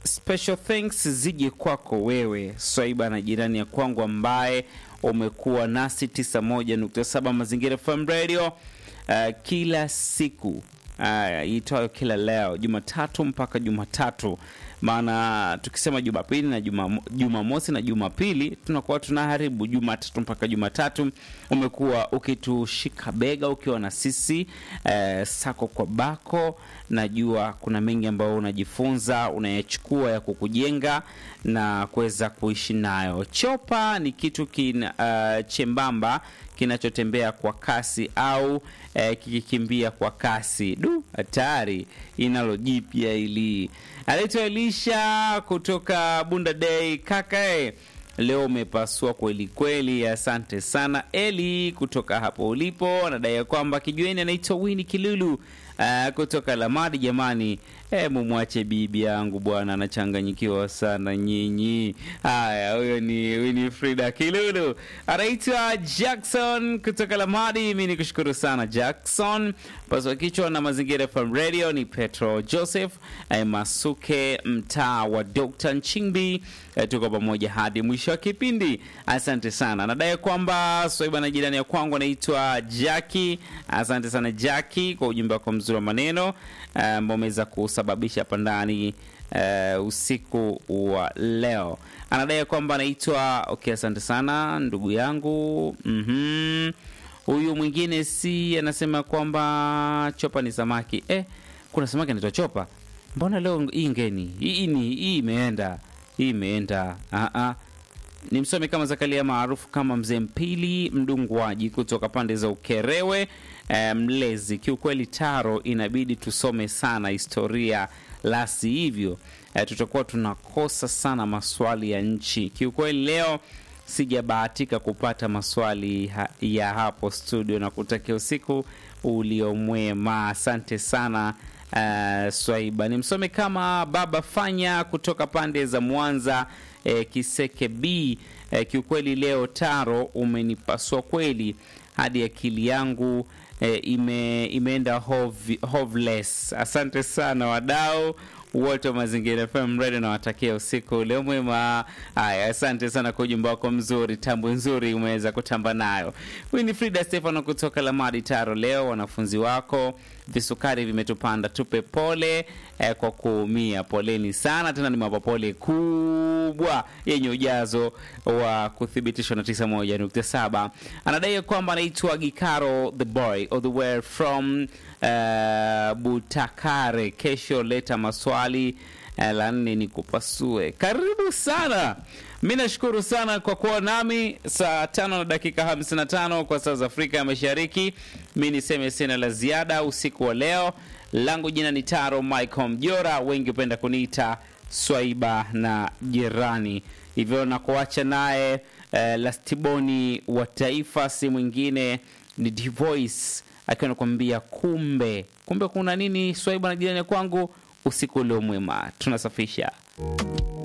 special thanks zije kwako wewe Swaiba na jirani ya kwangu ambaye umekuwa nasi 91.7 Mazingira FM Radio uh, kila siku uh, itwayo kila leo Jumatatu mpaka Jumatatu. Maana tukisema Jumapili na Juma- Jumamosi na Jumapili tunakuwa tunaharibu Jumatatu mpaka Jumatatu. Umekuwa ukitushika bega ukiwa na sisi eh, sako kwa bako. Najua kuna mengi ambayo unajifunza unayachukua ya kukujenga na kuweza kuishi nayo. Chopa ni kitu kina, uh, chembamba kinachotembea kwa kasi au eh, kikikimbia kwa kasi. Du, hatari inalo jipya ili. Anaitwa Elisha kutoka Bunda Day. Kaka eh, leo umepasua kweli kweli, asante sana Eli kutoka hapo ulipo. Anadai ya kwamba kijueni anaitwa Wini Kilulu uh, kutoka Lamadi. Jamani, eh, mumwache bibi yangu bwana, anachanganyikiwa sana nyinyi. Haya, huyo ni Winifrida Kilulu, anaitwa Jackson kutoka Lamadi. Mimi ni kushukuru sana Jackson. Paswa kichwa na Mazingira FM Radio ni Petro Joseph eh, Masuke, mtaa wa Dr. Nchimbi. Eh, tuko pamoja hadi mwisho wa kipindi. Asante sana. Nadai kwamba Swaiba na jirani ya kwangu anaitwa Jackie. Asante sana Jackie kwa ujumbe wako mzuri wa maneno eh, ambao umeweza kusababisha hapa ndani eh, usiku wa leo. Anadai kwamba anaitwa okay, asante sana ndugu yangu. Mhm. Huyu mwingine si anasema kwamba chopa ni samaki. Eh, kuna samaki anaitwa chopa. Mbona leo hii ngeni? Hii ni hii imeenda. Hii imeenda. Ah ah. Ni msomi kama Zakaria maarufu kama Mzee Mpili Mdungwaji kutoka pande za Ukerewe eh, Mlezi. Kiukweli Taro, inabidi tusome sana historia, la si hivyo eh, tutakuwa tunakosa sana maswali ya nchi. Kiukweli leo sijabahatika kupata maswali ha ya hapo studio, na kutakia usiku uliomwema. Asante sana uh, Swaiba. Ni msome kama Baba Fanya kutoka pande za Mwanza eh, Kiseke B. Eh, kiukweli leo Taro umenipasua kweli hadi akili yangu eh, ime, imeenda hov, hoveless. Asante sana wadau wote wa Mazingira FM Radio na watakia usiku leo mwema. Haya, asante sana kwa ujumbe wako mzuri, tambo nzuri umeweza kutamba nayo. Huyu ni Frida Stefano kutoka Lamadi Taro. Leo wanafunzi wako visukari vimetupanda, tupe pole eh, kwa kuumia. Poleni sana tena, ni mapopole kubwa yenye ujazo wa kuthibitishwa na 91.7. Anadai kwamba anaitwa Gikaro the boy all the way from uh, Butakare. Kesho leta maswali uh, la nne ni kupasue. Karibu sana. Mi nashukuru sana kwa kuwa nami saa tano na dakika 55 kwa saa za Afrika ya Mashariki. Mi niseme sina la ziada usiku wa leo. Langu jina ni Taro Michael Mjora, wengi hupenda kuniita Swaiba na jirani, hivyo na kuacha naye eh, Lastiboni wa Taifa, si mwingine ni Divoice akiwa nakwambia kumbe kumbe kuna nini. Swaiba na jirani kwangu, usiku ulio mwema, tunasafisha